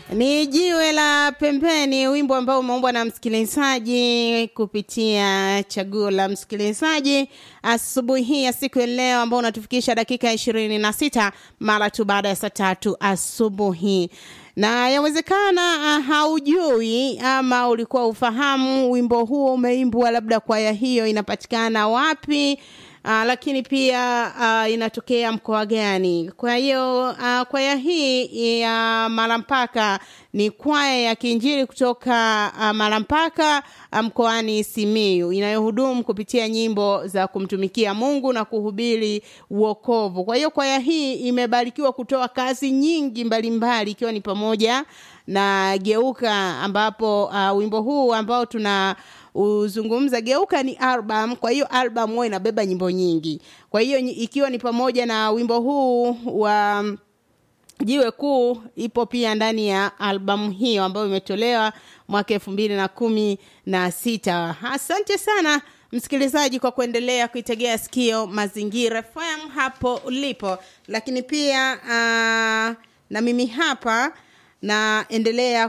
Ni jiwe la pembeni, wimbo ambao umeumbwa na msikilizaji kupitia chaguo la msikilizaji asubuhi hii ya siku ya leo, ambao unatufikisha dakika ishirini na sita mara tu baada ya saa tatu asubuhi na yawezekana uh, haujui ama ulikuwa ufahamu wimbo huo umeimbwa labda kwaya hiyo inapatikana wapi uh, lakini pia uh, inatokea mkoa gani kwa hiyo uh, kwaya hii ya uh, malampaka ni kwaya ya kiinjili kutoka uh, malampaka mkoani um, simiu inayohudumu kupitia nyimbo za kumtumikia mungu na kuhubiri uokovu kwa hiyo kwaya hii imebarikiwa kutoa kazi nyingi mbalimbali ikiwa ni pamoja na geuka ambapo uh, wimbo huu ambao tuna uzungumza geuka ni album kwa hiyo album huwa inabeba nyimbo nyingi kwa hiyo ikiwa ni pamoja na wimbo huu wa jiwe kuu ipo pia ndani ya albamu hiyo ambayo imetolewa mwaka elfu mbili na kumi na sita asante sana msikilizaji kwa kuendelea kuitegea sikio mazingira fm hapo ulipo lakini pia uh, na mimi hapa naendelea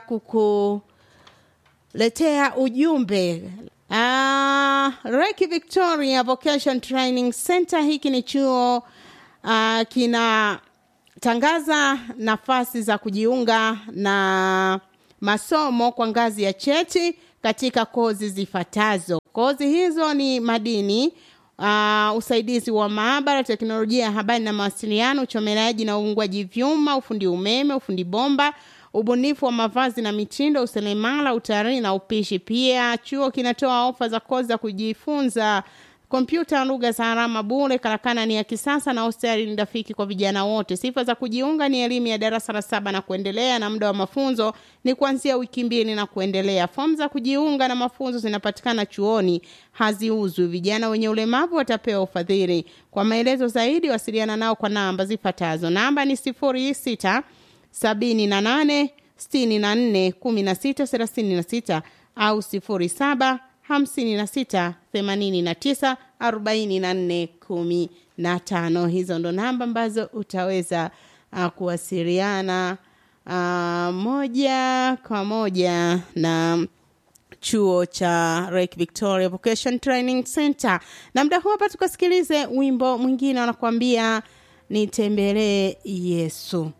kukuletea ujumbe uh, Reiki Victoria Vocation Training Center hiki ni chuo uh, kina tangaza nafasi za kujiunga na masomo kwa ngazi ya cheti katika kozi zifuatazo. Kozi hizo ni madini, uh, usaidizi wa maabara, teknolojia ya habari na mawasiliano, uchomeleaji na uungwaji vyuma, ufundi umeme, ufundi bomba, ubunifu wa mavazi na mitindo, useremala, utalii na upishi. Pia chuo kinatoa ofa za kozi za kujifunza kompyuta lugha za alama bure. Karakana ni ya kisasa na hosteli ni rafiki kwa vijana wote. Sifa za kujiunga ni elimu ya darasa la saba na kuendelea, na muda wa mafunzo ni kuanzia wiki mbili na kuendelea. Fomu za kujiunga na mafunzo zinapatikana chuoni, haziuzwi. Vijana wenye ulemavu watapewa ufadhili. Kwa maelezo zaidi, wasiliana nao kwa namba zifuatazo. Namba ni sifuri sita sabini na nane sitini na nne kumi na sita thelathini na sita au sifuri saba hamsini na sita themanini na tisa arobaini na nne kumi na tano. Hizo ndo namba ambazo utaweza uh, kuwasiliana uh, moja kwa moja na chuo cha Lake Victoria Vocation Training Center. Na muda huu hapa tukasikilize wimbo mwingine wanakuambia nitembelee Yesu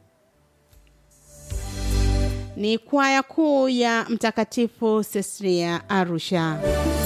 ni kwaya kuu ya Mtakatifu Cecilia Arusha.